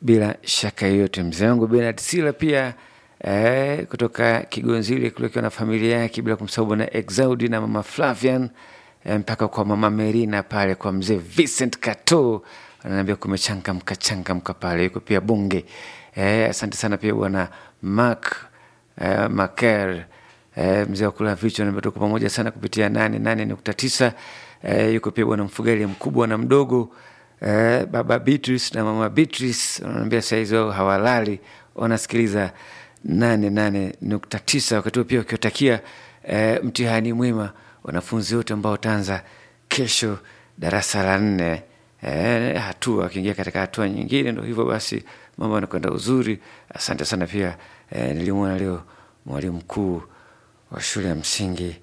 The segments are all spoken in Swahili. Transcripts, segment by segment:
bila shaka yoyote. Mzee wangu Bernard Sila pia eh, kutoka Kigonzile kule akiwa na familia yake, bila kumsahau bwana Exaudi na mama Flavian eh, mpaka kwa mama Merina pale kwa mzee Vincent Kato ananiambia kumechangamka changamka pale, yuko pia Bunge. Eh, asante sana pia bwana Mark eh, Maker eh, mzee wa kula vichwa namba tuko pamoja sana kupitia nane nane nukta tisa eh, yuko pia bwana mfugali mkubwa na mdogo eh, baba Beatrice na mama Beatrice wanaambia saizi wao hawalali wanasikiliza nane nane nukta tisa wakati huo pia wakiwatakia eh, mtihani mwema wanafunzi wote ambao wataanza kesho darasa la nne eh, hatua akiingia katika hatua nyingine. Ndo hivyo basi, mambo yanakwenda uzuri. Asante sana pia eh, nilimwona leo mwalimu mkuu wa shule ya msingi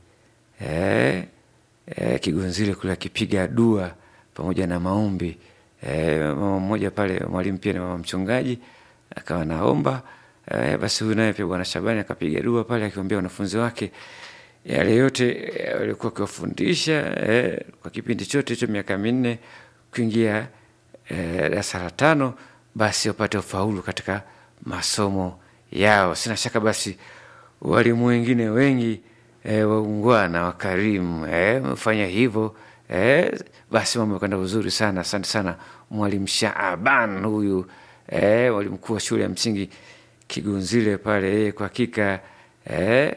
eh, eh, Kigonzile kule akipiga dua pamoja na maombi eh, mama mmoja pale, mwalimu pia ni mama mchungaji, akawa naomba eh, basi huyu naye pia bwana Shabani akapiga dua pale akiombea wanafunzi wake yale yote walikuwa akiwafundisha eh, kwa kipindi chote hicho miaka minne kuingia darasa eh, la tano, basi wapate ufaulu katika masomo yao. Sina shaka basi walimu wengine wengi eh, waungwana wakarimu eh, mfanya hivyo eh, basi mambo yakwenda vizuri sana. Asante sana mwalimu Shaaban huyu eh, mwalimu mkuu wa shule ya msingi Kigunzile pale eh, kwa hakika eh,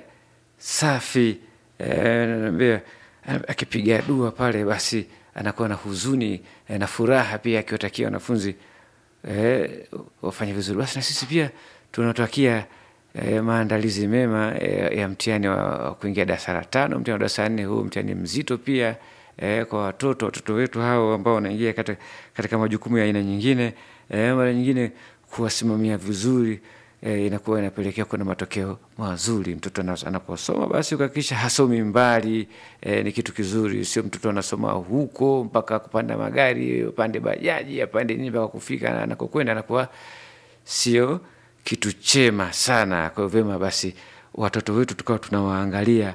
safi eh, naambia akipiga dua pale basi anakuwa na huzuni eh, na furaha pia akiwatakia wanafunzi eh, wafanye vizuri. Basi na sisi pia tunatakia eh, maandalizi mema eh, ya mtihani wa, wa kuingia darasa la tano, mtihani wa darasa la nne. Huu mtihani mzito pia eh, kwa watoto watoto wetu hao ambao wanaingia katika, katika majukumu ya aina nyingine eh, mara nyingine kuwasimamia vizuri E, inakuwa inapelekea kuna matokeo mazuri. Mtoto anaposoma basi kuhakikisha hasomi mbali e, ni kitu kizuri. Sio mtoto anasoma huko mpaka kupanda magari, apande bajaji, apande nini mpaka kufika anakokwenda, anakuwa sio kitu chema sana. Kwa hiyo vyema basi watoto wetu tukawa tunawaangalia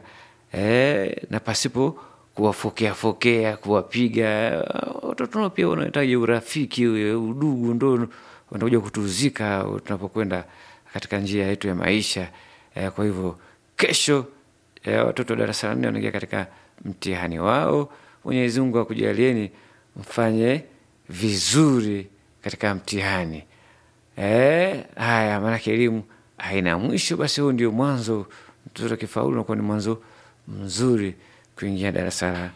e, na pasipo kuwafokea fokea, kuwapiga watoto nao pia wanahitaji urafiki, udugu ndo wanakuja kutuzika tunapokwenda katika njia yetu ya maisha e, kwa hivyo kesho e, watoto wa darasa la nne wanaingia katika mtihani wao. Mwenyezi Mungu akujalieni mfanye vizuri katika mtihani e, haya, maanake elimu haina mwisho. Basi huu ndio mwanzo, mtoto akifaulu nakuwa ni mwanzo mzuri kuingia darasa la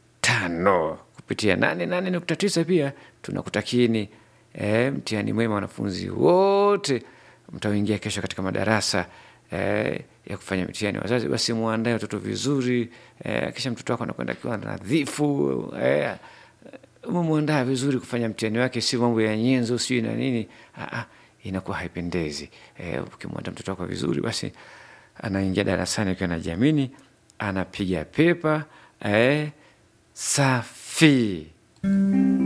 tano kupitia nane nane nukta tisa. Pia tunakutakieni E, mtihani mwema wanafunzi wote mtaoingia kesho katika madarasa e, ya kufanya mtihani. Wazazi basi muandae watoto vizuri e, kisha mtoto wako anakwenda akiwa nadhifu e, muandaa vizuri kufanya mtihani wake, si mambo ya nyenzo sijui na nini. Aa, inakuwa haipendezi. E, ukimwandaa mtoto wako vizuri, basi anaingia darasani akiwa anajiamini, anapiga pepa e, safi